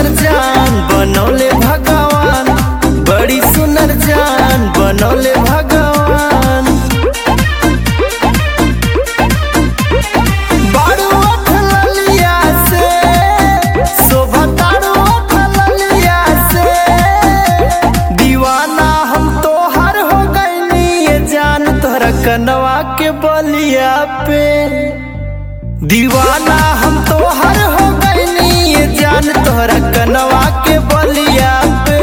सुनर जान बनौले भगवान बड़ी सुनर जान बनौले भगवान बारू अठ ललिया से शोभा तारू अठ ललिया से दीवाना हम तोहर हो गईनी ये जान तोहरा कनवा के बलिया पे दीवाना हम तोहर हो गईनी ये जान तोहरा कनवा के बलिया पे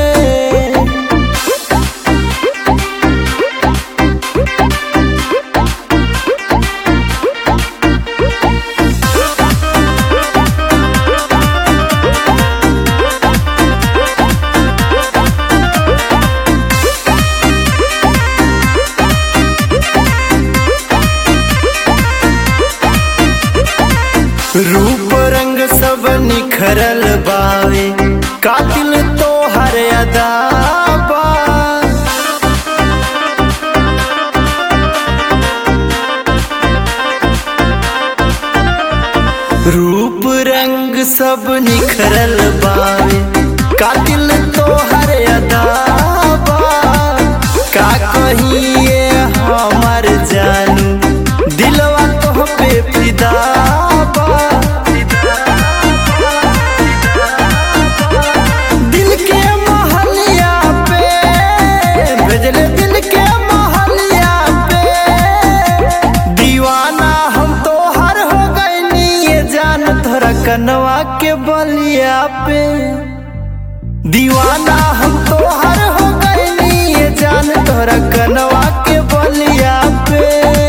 रूप रंग सब निखरल बावे कातिल तो हर अदा बा रूप रंग सब निखरल बावे कातिल तो हर अदा बा का कहिए हमर जानू दिलवा तो पे फिदा बा दिल के महलिया पे भेजले दिल के महलिया पे दीवाना हम तो हर हो गईनी ये जान तोरा कनवा के बलिया पे दीवाना हम तो हर हो गईनी ये जान तोरा कनवा के बलिया पे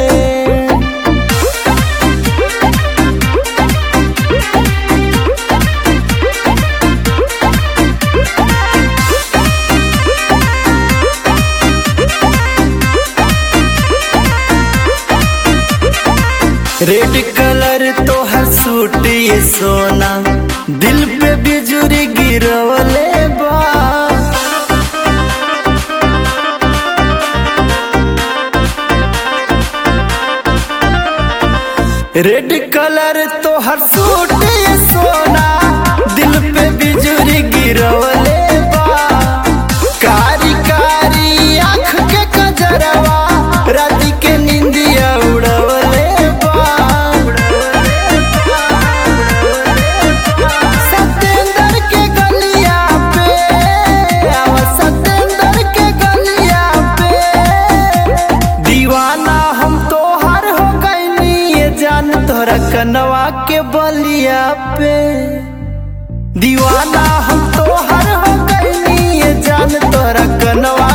रेड कलर तो हर सूट ये सोना दिल पे बिजुरी गिरवले बा रेड कलर तो हर सूट ये सोना दिल पे बिजुरी गिरवले बा कारी कारी आँख के कजरवा रात के निंदिया उड़वले बा सतेंद्र के गलिया पे आवा सतेंद्र के गलिया पे दीवाना हम तोहर हो गईनी ये जान तोहरा कनवा के बलिया पे दीवाना हम तोहर हो गईनी ये जान तोहरा कनवा